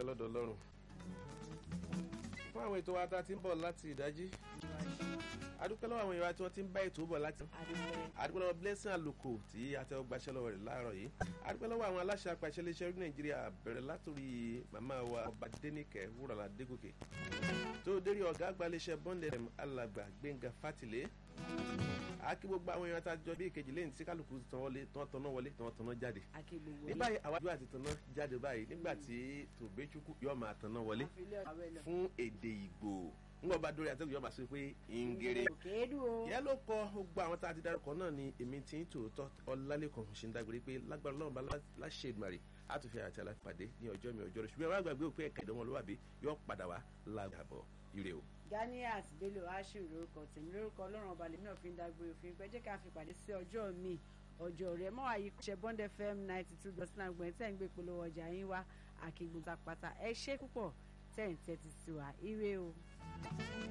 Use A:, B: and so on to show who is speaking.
A: adúpẹ́ lọ́dọ̀ ọlọ́run fún àwọn ètò wa tá a ti ń bọ̀ láti ìdájí adúpẹ́ lọ́wọ́ àwọn èèyàn tí wọ́n ti ń bá ètò bọ̀ láti adúpẹ́ lọ́wọ́ blessing àlùkò tí àtẹwọ́ gbaṣẹ́ lọ́wọ́ rẹ̀ láàárọ̀ yìí adúpẹ́ lọ́wọ́ àwọn aláṣẹ apàṣẹ iléeṣẹ́ orí nàìjíríà bẹ̀rẹ̀ látòrí màmá wa ọba dénìkẹ́ wúrọ̀lá dégòkè tó dérí ọ̀gá àgbà iléeṣẹ́ bọ́ndẹ̀ alàgbà gbẹ̀ngà fátìlé akí gbogbo àwọn èèyàn tá a jọ bí ìkejì lẹ́yìn tí kálukú tán wọlé tán tán wọlé tán tán jáde ní báyìí àwájú àti tán jáde báyìí nígbà tí tòbẹ́chukwu yóò máa tán wọlé fún èdè ìgbò ńgbọ́n bá dórí àtẹ́gùn yóò máa sọ pé ìngèrè yẹn ló kọ gbogbo àwọn tá a ti dárúkọ náà ni èmi tí ń tòótọ́ ọlálẹ́kọ̀ọ́ ṣe ń dágbére pé lágbára ọlọ́run bá láṣẹ ìdùmarè àtúnfẹ́ àti alápàdé ní ọjọ́ mi ọjọ́ rẹ̀ ṣùgbọ́n wàá gbàgbé òpin ẹ̀ka ìdánwò yóò padà wá lágbàbọ̀ ire o.
B: ganiat bello ashiru lórúkọ tèmi lórúkọ ọlọ́run ọba lèmi náà fi ń dágbére òfin pé jẹ́ ká fi pàdé sí ọjọ́ mi ọjọ́ rẹ̀ mọ́ àyè ṣe bond fm ninety two dot nine gbọ̀n tẹ́ ń gbé polówó ọjà yín wá àkígbó pátá ẹ ṣé púpọ̀ tẹ́ ń tẹ́tí sí wa ire o.